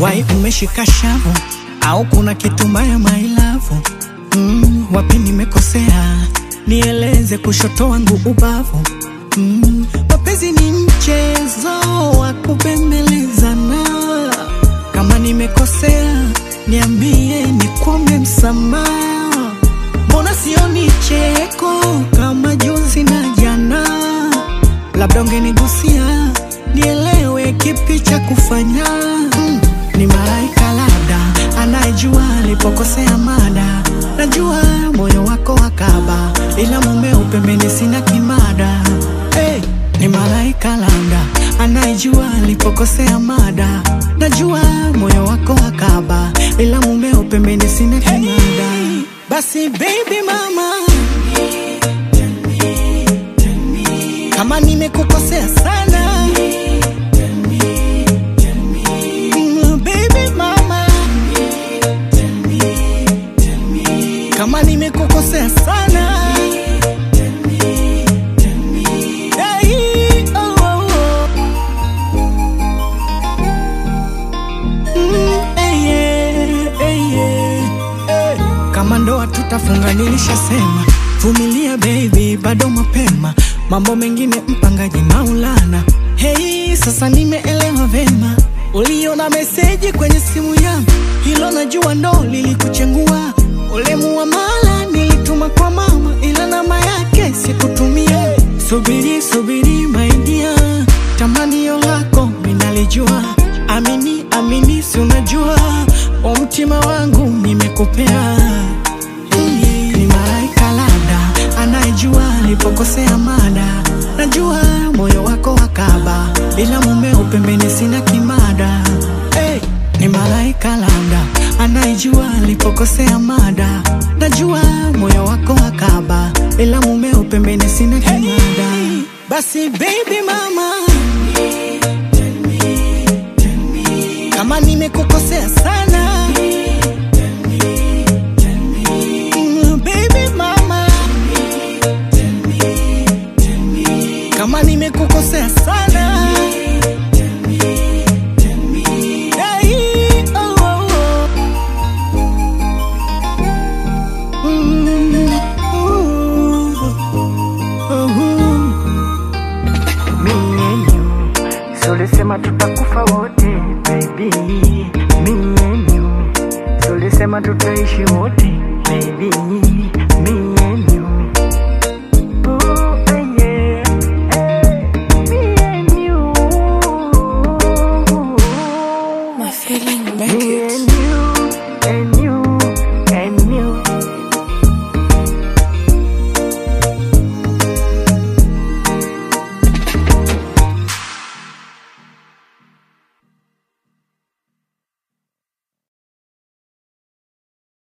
wai umeshika shavu au kuna kitu mbaya mailavu mm, wapi nimekosea nieleze kushoto wangu ubavu mm, mapenzi ni mchezo wa kubembelezana kama nimekosea niambie nikwombe msamaha mbona sioni cheko kama juzi na jana labda ungenigusia nielewe kipi cha kufanya mm, ni malaika labda anayejua alipokosea mada najua moyo wako wakaba ila mume upembeni sina kimada hey, ni malaika labda anayejua alipokosea mada najua moyo wako wakaba ila mume upembeni sina kimada basi baby mama kama nimekukosea sana Mm, baby mama kama nimekukosea sana Hey, oh, oh, oh. Mm, hey, yeah, hey, yeah, hey. kama ndoa tutafunga nilishasema vumilia baby bado mapema mambo mengine mpangaji maulana hei sasa nimeelewa vema uliona meseji kwenye simu yangu hilo najua ndo lilikuchengua ule muamala nilituma kwa mama ila namba yake sikutumia subiri subiri maidia tamanio lako minalijua amini amini si unajua wa mtima wangu nimekupea Hii ni malaika labda anayejua alipokosea mada najua moyo wako wakaba ila mume upembeni sina kimada hey, ni malaika labda anayejua alipokosea mada najua moyo wako wakaba ila mume upembeni sina kimada basi baby mama kama nimekukosea sana